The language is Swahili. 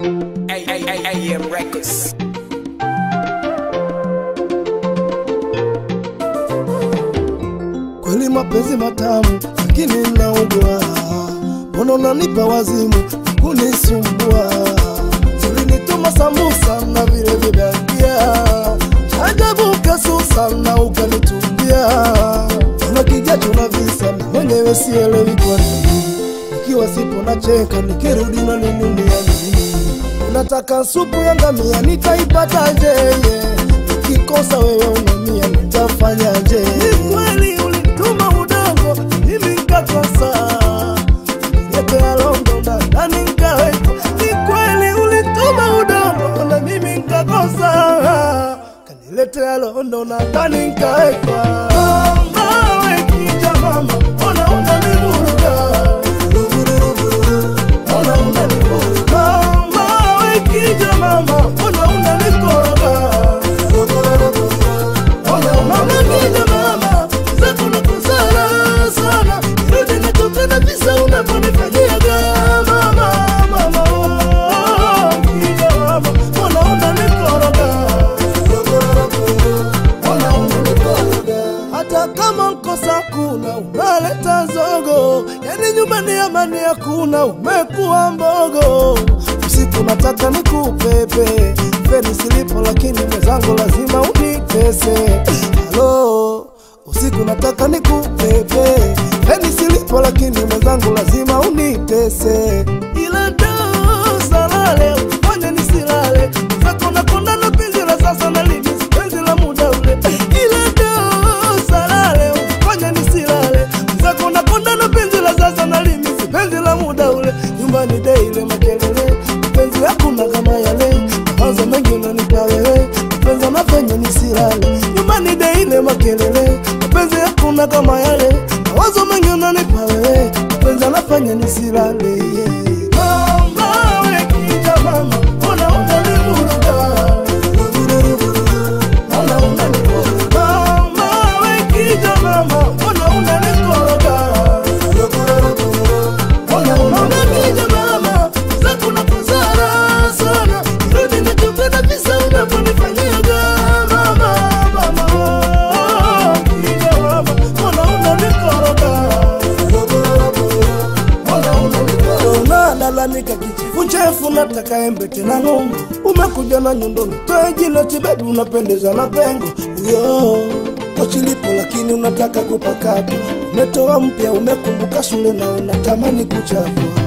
AM Records. Kweli mapenzi matamu, lakini naugua. Mbona unanipa wazimu kunisumbua? Ulinituma sambusa na vile vibandia, ajabu kasusa na ukanitumbia. Una kijacho na visa, na mwenyewe sielewi kwa nini. Nikiwa sipo nacheka, nikirudi na ninunia nini? Unataka supu ya ngamia, nitaipataje? Ukikosa wewe unamia, nitafanyaje? Ni kweli ulituma udongo, mimi nikakosa Niletea londo na ndani nikaweka. Ni kweli ulituma udongo na mimi nikakosa, kaniletea londo na ndani nikaweka. Mama we kija mama, ona unanivuruga Ona unanivuruga. Mama we kija mama, ona unanikoroga Ona unanigida mama, zako nakosana sana, rudi nikupenda visa unavyonifanyiaga mama, mama, oh, kija mama, ona unanikoroga. Ona unanikoroga. Hata kama nkosa kuna unaleta zogo, yani nyumbani amani hakuna, umekuwa mbogo. Usiku nataka nikupepe feni silipo, lakini mwenzangu lazima unitese. Halo, usiku nataka nikupepe feni silipo, lakini mwenzangu lazima unitese. Ila ndo salale ufanye nisilale, zako nakonda na penzi la sasa na lini penzi la muda ule. Ila ndo salale ufanye nisilale, zako nakonda na penzi la sasa na lini penzi la muda ule. Nyumbani daily makelele, penzi hakuna kama yale, mawazo mengi unanipa wewe, penzi anafanya nisilale. Nyumbani daily makelele, penzi hakuna kama yale, mawazo mengi unanipa wewe, penzi anafanya nisilale. Yeah. Mama we kija mama, ona unanivuruga. Ona unanivuruga. Mama we kija mama, ona unanikoroga. Ona unanigida mama, zako nakosana sana, rudi nikupenda visa unavyonifanyiaga mama, mama, oh, kija mama, ona unanikoroga. unalalamika kichifu chefu nataka embe tena nungu umekuja na nyundo nitoe jino tibebi unapendeza na pengo uyo kochilipo lakini unataka kupakata umetoa mpya umekumbuka shule na unatamani kuchapwa